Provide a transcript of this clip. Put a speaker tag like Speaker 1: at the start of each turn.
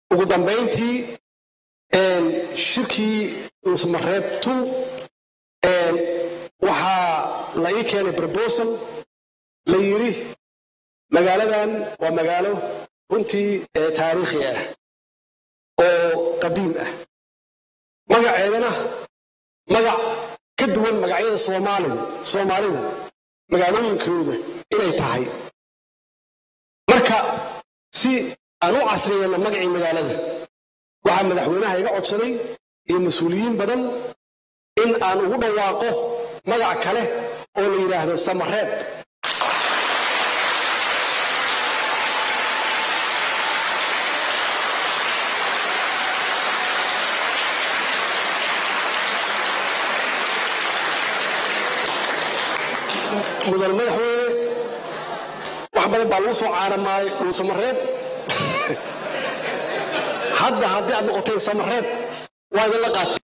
Speaker 1: ugu dambayntii shirkii dhuusamareeb tu waxaa la ii keenay brobosal la yidhi magaaladan waa magaalo runtii taariikhi ah oo qadiim ah magaceedana magac ka duwan magacyada soomaalida soomaalida magaalooyinkooda inay tahay marka si aan u casriyeyna magacii magaalada waxaa madaxweynaha iga codsaday iyo mas-uuliyiin badan in aan ugu dhawaaqo magac kale oo la yidhaahdo samareeb mudan madaxweyne wax badan baa lagu soo caanamaaday dhuusamareeb hadda haddii aad noqoteen samareeb waa idinla qaatay